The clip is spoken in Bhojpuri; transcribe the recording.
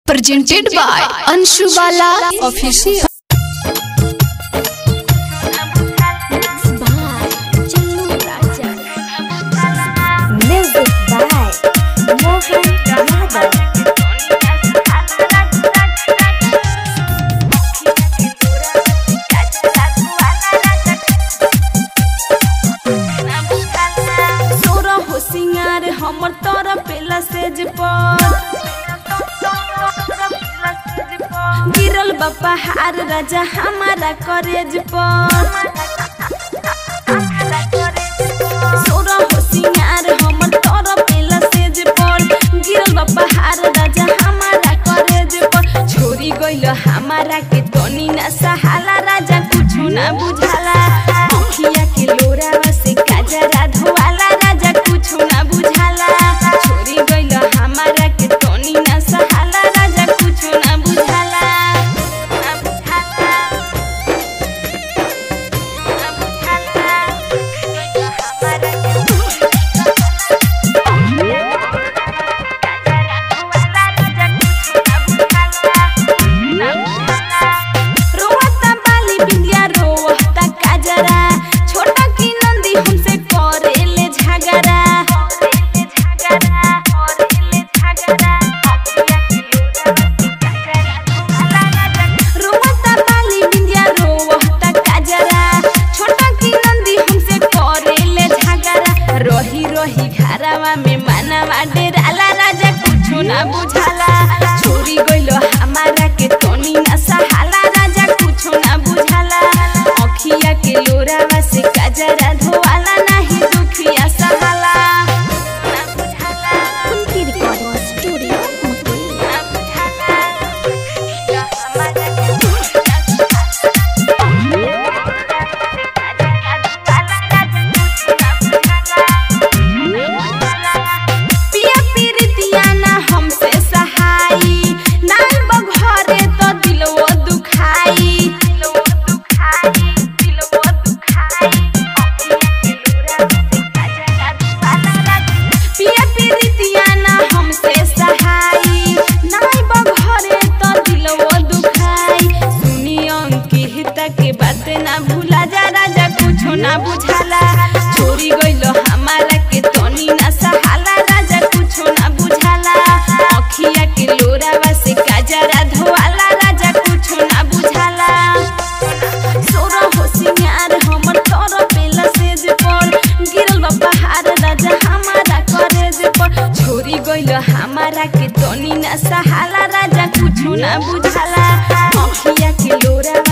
presented by Anshu Bala Official. Music by Mohan Yadav. सोरा हो सिंगार हमर तोरा पेला सेज पर गिरल बापा हार राजा हमारा करेज पर सोरा हो सिंगार हमर तोरा पेला सेज पर गिरल बापा हार राजा हमारा करेज पर छोरी गइल हमारा के तनी ना सहाला राजा कुछु ना बुझाला अखिया के लोरावा से काजरा धोवाला राजा कुछु ना बुझाला छोरी गइल हमारा के तनी ना सहाला राजा कुछु ना बुझाला ना बुझाला ना बुझाला हमारा के रोवता बाली बिंदिया रोवता काजरा छोटा की नंदी हमसे करेले झगड़ा रोवता बाली बिंदिया रोवता काजरा छोटा की नंदी हमसे करेले झगड़ा रही रही घरवा में मानवा डेराला राजा कुछो ना बुझाला छोरी गइलो हमारा के तनी ना सहाला राजा कुछो ना बुझाला अखिया के लोरावा से काजरा धोवाला नाही दुखिया सहाला ना बुझाला उनकी रिकॉर्डिंग स्टूडियो मुंबई ना बुझाला या हमारा के पिया पीरितिया ना हमसे सहाई नाल बघरे तो दिलवो दुखाई दिलवो दुखाई दिलवो दुखाई पिया पीरितिया ना हमसे सहाई नाल बघरे तो दिलवो दुखाई सुनी अंकिता के बात ना भूला जा राजा कुछो ना बुझाला छोरी गइलो हमारा के तनी ना सहाला राजा कुछो ना बुझाला अखिया के लोरावा से काजरा धोवाला राजा कुछो ना बुझाला सोरा हो सिंगार हमर तोर पेला सेज पर गिरल बा पहाड़ राजा हमारा करेज पर छोरी गइल हमारा के तनी ना सहाला राजा कुछो ना बुझाला अखिया के लोरावा